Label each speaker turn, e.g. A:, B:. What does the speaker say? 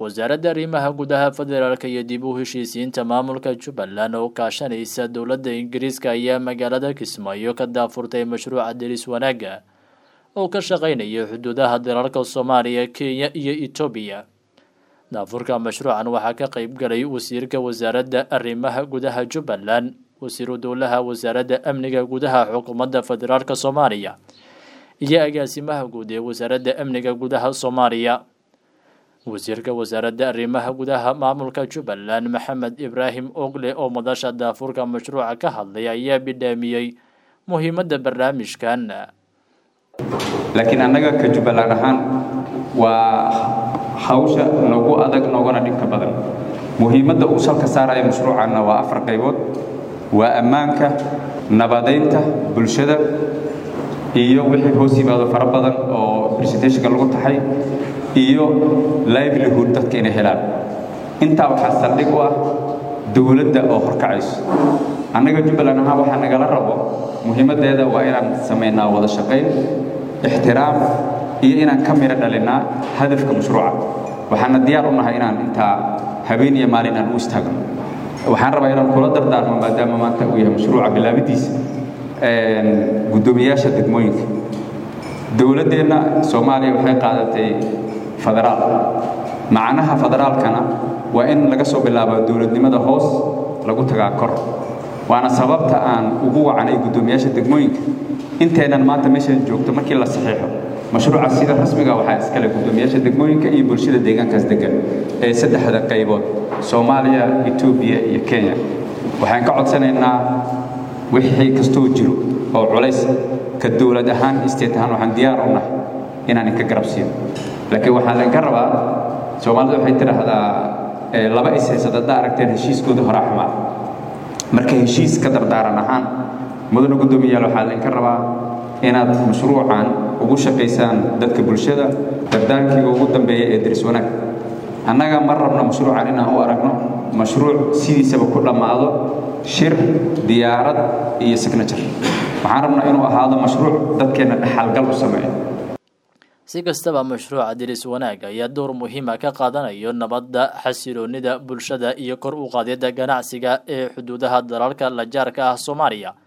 A: wasaaradda arrimaha gudaha federaalk iyo dib u heshiisiinta maamulka jubbaland oo kaashanaysa dowladda ingiriiska ayaa magaalada kismaayo ka daafurtay mashruuca deris wanaagga oo ka shaqeynaya xuduudaha dalalka soomaaliya kenya iyo etoobiya daafurka mashruucan waxaa ka qeyb galay wasiirka wasaaradda arrimaha gudaha jubbaland wasiiru dowlaha wasaaradda amniga gudaha xukuumadda federaalk soomaaliya iyo agaasimaha guud ee wasaaradda amniga gudaha soomaaliya wasiirka wasaaradda arrimaha gudaha maamulka jubbaland maxamed ibraahim ogle oo madasha daafurka mashruuca ka hadlay ayaa bidhaamiyey muhiimadda barnaamijkan
B: laakiin annaga ka jubbaland ahaan waa hawsha nagu adag noogana dhibka badan muhiimadda uu salka saaraya mashruucanna waa afar qaybood waa ammaanka nabadaynta bulshada iyo wixii hoos yimaado fara badan oo presentationka lagu taxay iyo livelihood dadka inay helaan intaa waxaa saldhig u ah dowladda oo horkacayso annaga jubbaland ahaan waxaa nagala rabo muhiimaddeeda waa inaan samaynaa wada shaqayn ixtiraam iyo inaan ka miro dhalinnaa hadafka mashruuca waxaana diyaar u nahay inaan intaa habeen iyo maalin aan u istaagno waxaan rabaa inaan kula dardaarmo maadaama maanta uu yahay mashruuca bilaabidiisa guddoomiyaasha degmooyinka dowladdeenna soomaaliya waxay qaadatay federaal macnaha federaalkana waa in laga soo bilaabo dowladnimada hoos lagu tagaa kor waana sababta aan ugu wacanay guddoomiyaasha degmooyinka inteennan maanta meeshan joogto markii la saxiixo mashruuca sida rasmiga waxaa iskale guddoomiyaasha degmooyinka iyo bulshada deegaankaas degan ee saddexda qaybood soomaaliya etoobiya iyo kenya waxaan ka codsanaynaa wixii kastoo jiro oo culays ka dowlad ahaan state ahaan waxaan diyaar u nahay inaan inka garab siino laakiin waxaan lainka rabaa soomaalida waxay tidhaahdaa laba is haysad haddaa aragteen heshiiskooda horaa xumaa marka heshiis ka dardaaran ahaan mudana guddoomiyaal waxaa lainka rabaa inaad mashruucan ugu shaqaysaan dadka bulshada dardaarkiiga ugu dambeeya ee deris wanaag annaga ma rabno mashruucan inaan u aragno mashruuc sidiisaba ku dhammaado shir diyaarad iyo signature waxaan rabnaa inuu ahaado mashruuc dadkeenna dhaxalgal u sameeyo
A: si kastaba mashruuca diris wanaag ayaa door muhiima ka qaadanayo nabadda xasiloonida bulshada iyo kor u qaadidda ganacsiga ee xuduudaha dalalka la jaarka ah soomaaliya